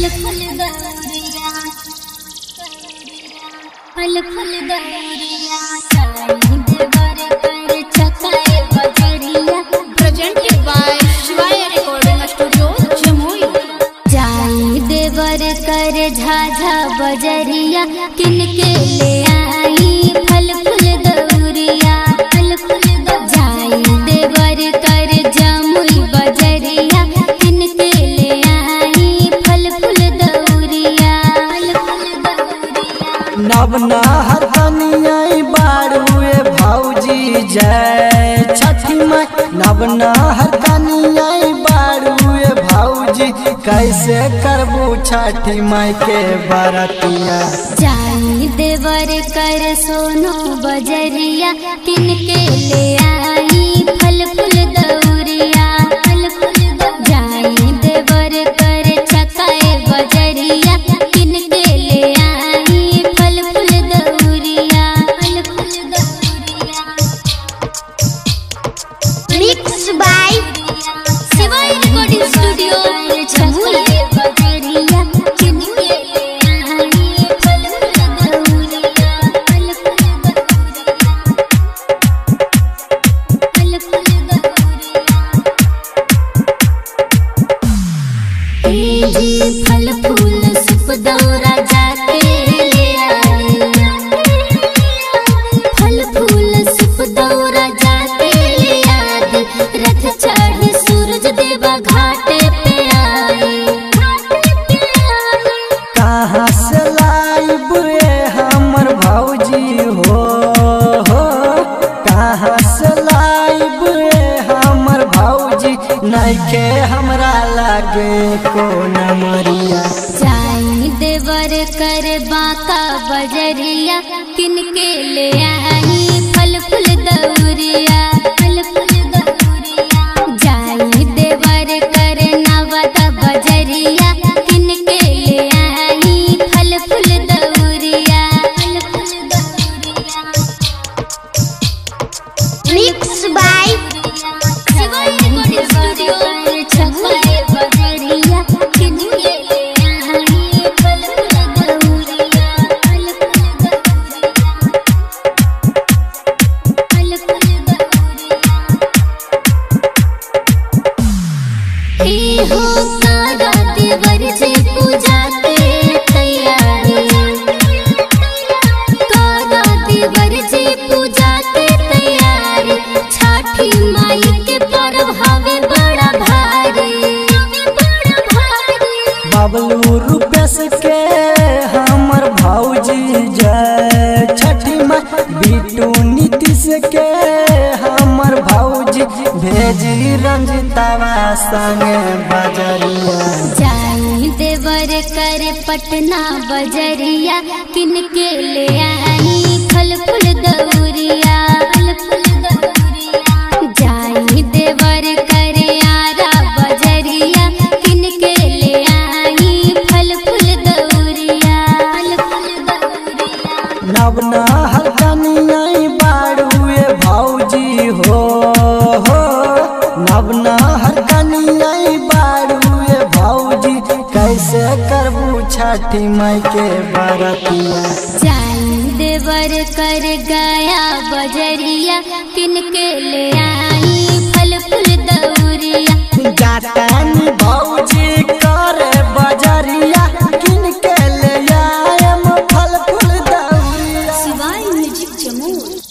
फल दौरिया फल फल दौरिया चांद बर कर चकाए बजरिया presented by Shivaya Recording Studio, Jamui. जाई देवर कर झाझा बजरिया किनके ले आई फल फूल दौरिया फल फूल जाई देवर कर जमुई बजरिया किनके ले आई फल फूल दौरिया फल फूल दौरिया नवना हरकनियाई बारुए भौजी जय छठी माई नवना हरकनियाई बारुए भौजी कैसे करबू छठी माई के बरतिया जाई देवर कर सोनो बजरिया किनके ले आई फल फूल दौरिया फल फूल जाई देवर कर चकाए बजरिया किनके ले आई फल फूल दौरिया फल फूल दौरिया Mixed by Shivay recording studio Jamui बजरिया किनके ले आई फल फूल दौरिया फल फूल दौरिया फल फूल दौरिया जी फल फूल सुप दौरा जाके ले आई फल फूल सुप दौरा जाके ले आदि रथ चढ़े सूरज देवा घाटे पे आए कहाँ से लाइब रे हमर भौजी हो हो कहाँ से लाइब रे हमर भौजी नइखे हमरा लागे कोन मरिया जाई देवर कर बाका बजरिया किनके ले आई फल फूल दौरिया फल फूल दौरिया जाई देवर कर नवत बजरिया किनके ले आई फल फूल दौरिया फल फूल दौरिया Mixed by Shivay recording studio छपाए बजरिया किनके ले आई फल फूल दौरिया फल फूल दौरिया फल फूल दौरिया ए हो कारा देवर जी पूजा के तैयारी कारा देवर जी पूजा के तैयारी छठी माई के पर्व हवे बड़ा भारी बड़ा भारी बबलू रुपेश के हमर भौजी जय छठी माई बिटू नीतीश के हमर भौजी भेजी रंजितावा संगे बजरिया जाई देवर कर पटना बजरिया किनके ले आई फल फूल दौरिया फल फूल दौरिया जाई देवर कर आरा बजरिया किनके ले आई फल फूल दौरिया फल फूल दौरिया नवना हरकनियाई बारुए भौजी हो हो नवना हरकनियाई बारुए भौजी कैसे करबू छठी माई के बरतिया जाई देवर कर गया बजरिया किनके ले आई फल फूल दौरिया जातानी भौजी करे बजरिया किनके ले आयम फल फूल दौरिया Shivaya Music Jamui.